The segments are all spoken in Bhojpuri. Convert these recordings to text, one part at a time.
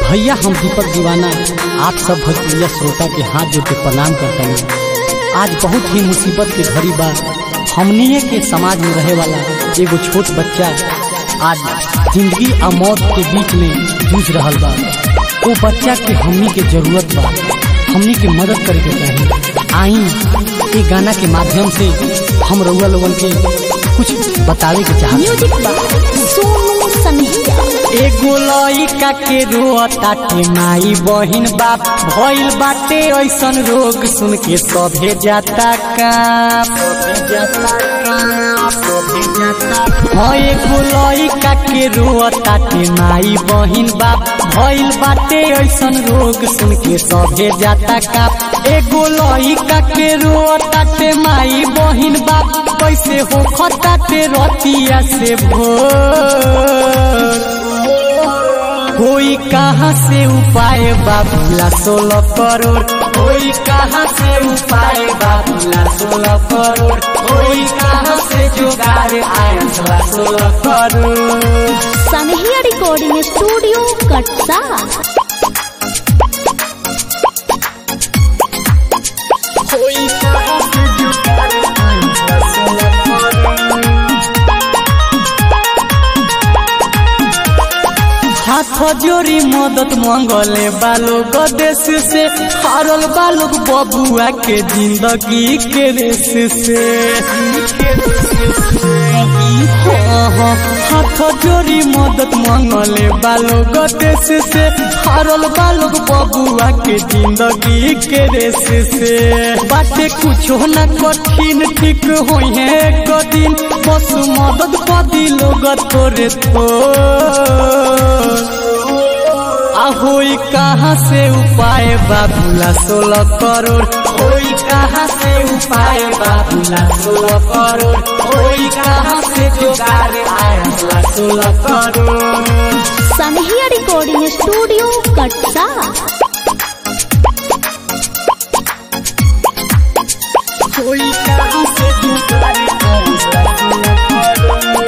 भैया हम दीपक दीवाना आप सब भोजपुरिया श्रोता के हाथ जोड़ के प्रणाम करते हैं आज बहुत ही मुसीबत के घड़ी बा हमनिए के समाज में रहे वाला एगो छोट बच्चा आज जिंदगी और मौत के बीच में जूझ रहा बा वो बच्चा के हमनी के जरूरत बा हमनी के मदद करे के चाहिए आई ये गाना के माध्यम से हम रउआ लोगन के कुछ बतावे के चाहते म्यूजिक बा सोनू सनहिया एगो लइका के रोताटे माई बहिन बाप भइल बाटे ऐसन रोग सुन के सभे जाता काम हाँ एगो लइका के रोताटे माई बहिन बाप भइल बाटे ऐसन रोग सुन के सभे जाता काम एगो लइका के रोताटे माई बहिन बाप कैसे हो खताटे रतिया से भोर कोई कहाँ से उपाय बाबूला सोलह करोड़ कोई कहाँ से उपाय बाबूला सोलह करोड़ कोई कहाँ से जुगाड़ आया सोलह करोड़ सनहिया रिकॉर्डिंग स्टूडियो कटसा कोई कहाँ से जुगाड़ आया सोलह करोड़ हाथ जोड़ी मदद मंगले बालोग देश से हारल बालोग बबुआ के जिंदगी के रेस से हाँ, हाँ, हाथ जोड़ी मदद मंगले बालोग देश से हारल बालोग बबुआ के जिंदगी के रेस से बाटे कुछो न कठिन ठीक होई है एक दिन बस मदद कदी लोग तोरे थोर होई कहाँ से उपाय बाबूला सोलह करोड़ होई कहाँ से उपाय बाबूला सोलह करोड़ होई कहाँ से जुगाड़ आया सोलह करोड़ सनहिया रिकॉर्डिंग स्टूडियो कटसा होई कहाँ से जुगाड़ आया सोलह करोड़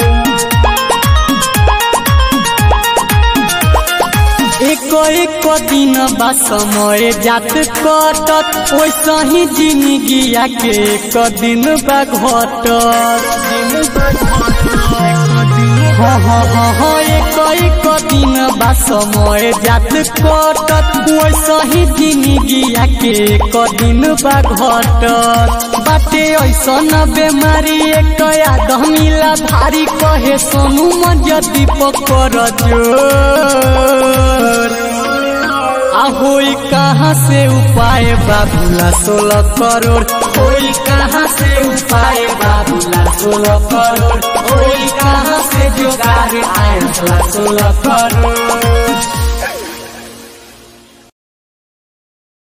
एक एक दिन बा समय जात कटत वैसा ही जिंदगिया के एक दिन बा घटत हाँ हाँ हाँ हाँ एक एक दिन बा समय जात कटत वैसा ही जिंदगिया के एक दिन बा घटत बाटे ऐसा न बेमारी एक आदमीला भारी कहे सोनू मजा दीपक कर जोर होई कहाँ से उपाय बाबूला सोलह करोड़ होई कहाँ से उपाय बाबूला सोलह करोड़ होई कहाँ से जुगाड़ आया सोलह करोड़